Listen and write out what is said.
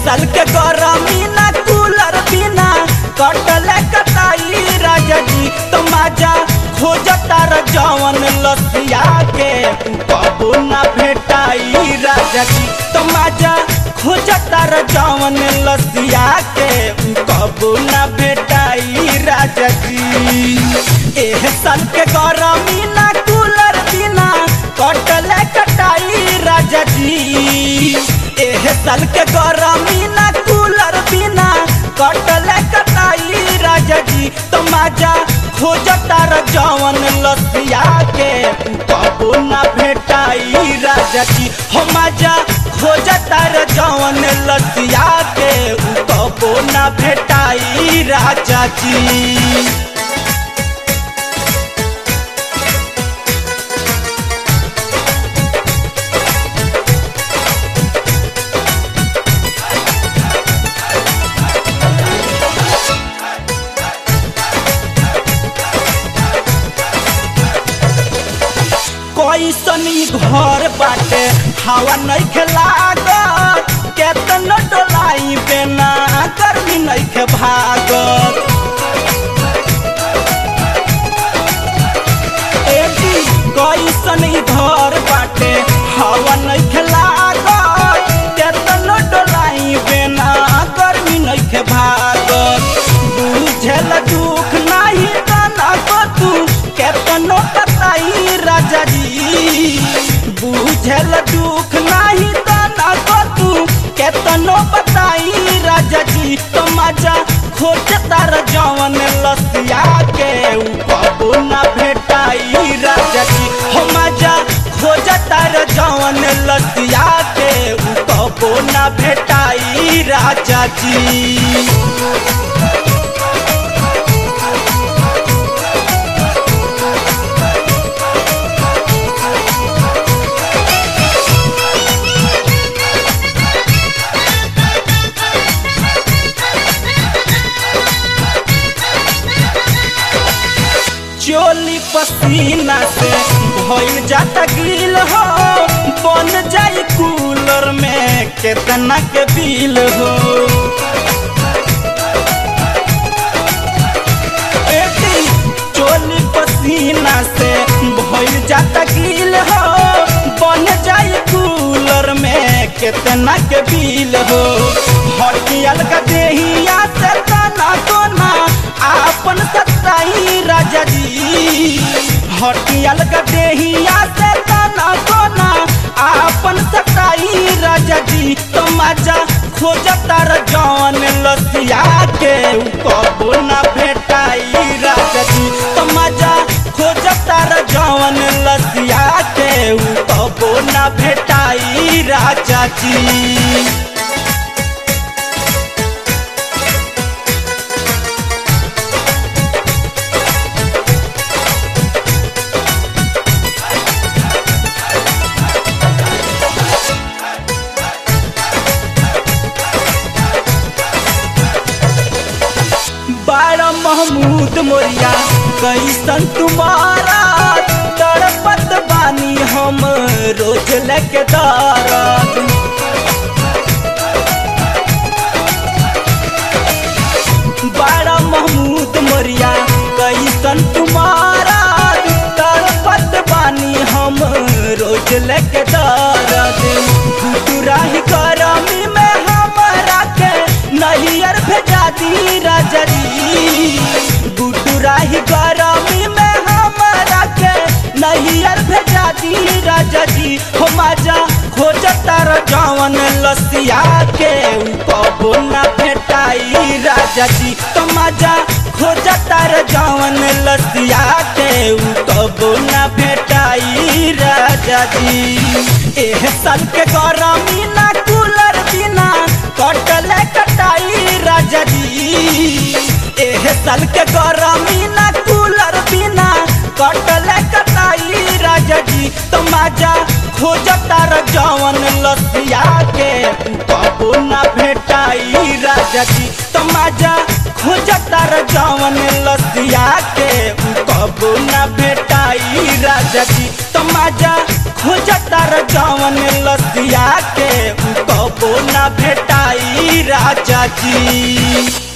साल के गरमी ना कूलर बिना कटले कटाई राजा जी तो मजा खोजता र जवन लसिया के कबो ना भेटाई राजा जी तो मजा खोजता र जवन लसिया के कबो ना भेटाई राजा जी एह साल के गरमी ना कूलर बिना कटले कटाई राजा जी एह साल के गरमी ना कूलर बिना कटले कटाई राजा जी तो मजा खोजता र जवन लसिया के कबो ना भेटाई राजा जी हो मजा खोजता र जवन लसिया के कबो ना भेटाई राजा जी कैसन ई घर बाटे हवा नहीं खेलागत केतन डोलाई बेना गर्मी नहीं खे भागत एटी कैसन ई घर बाटे हवा नहीं खेलागत केतन डोलाई बेना गर्मी नहीं खे भागत बुझल दुख नहीं तना को तू केतनो बताई राजा जी बुझल दुख नहीं तना को तू केतनो बताई राजा जी तो मजा खोजता र जवन लसिया के ऊ कबो ना भेटाई राजा जी हो मजा खोजता र जवन लसिया के ऊ कबो ना भेटाई राजा जी चोली पसीना से भइल जाता गिल हो बन जाई कूलर में केतना के बिल हो एटी चोली पसीना से भइल जाता गिल हो बन जाई कूलर में केतना के बिल हो हटियल का देहिया से तना कोना आपन सत्ताई राजा जी हटियल का देहिया से तना कोना आपन सत्ताई राजा जी तो मजा खोजता र जवन लसिया के ऊ कबो ना भेटाई राजा जी तो मजा खोजता र जवन लसिया के ऊ कबो ना भेटाई राजा जी बारा महमूद मोरिया कैसन तुम्हारा तड़पत बानी हम रोज लेके दारत बारा महमूद मोरिया कैसन तुम्हारा तड़पत बानी हम रोज लेके दारत गुटुराही करमी में हमरा के नहियर भेजा दी राजा जी गुटुराही गरमी में हमरा के नहियर भेजा दी राजा जी हो मजा खोजता र जवन लसिया के ऊ कबो ना भेटाई राजा जी तो मजा खोजता र जवन लसिया के ऊ कबो ना भेटाई राजा जी एह साल के गरमी ना कूलर बिना कटले कटाई राजा जी एह साल के गरमी ना कूलर बिना कटले कटाई राजा जी तो मजा खोजता र जवन लसिया के कबो ना भेटाई राजा जी तो मजा खोजता र जवन लसिया के कबो ना भेटाई राजा जी तो मजा खोजता र जवन लसिया के कबो ना भेटाई राजा जी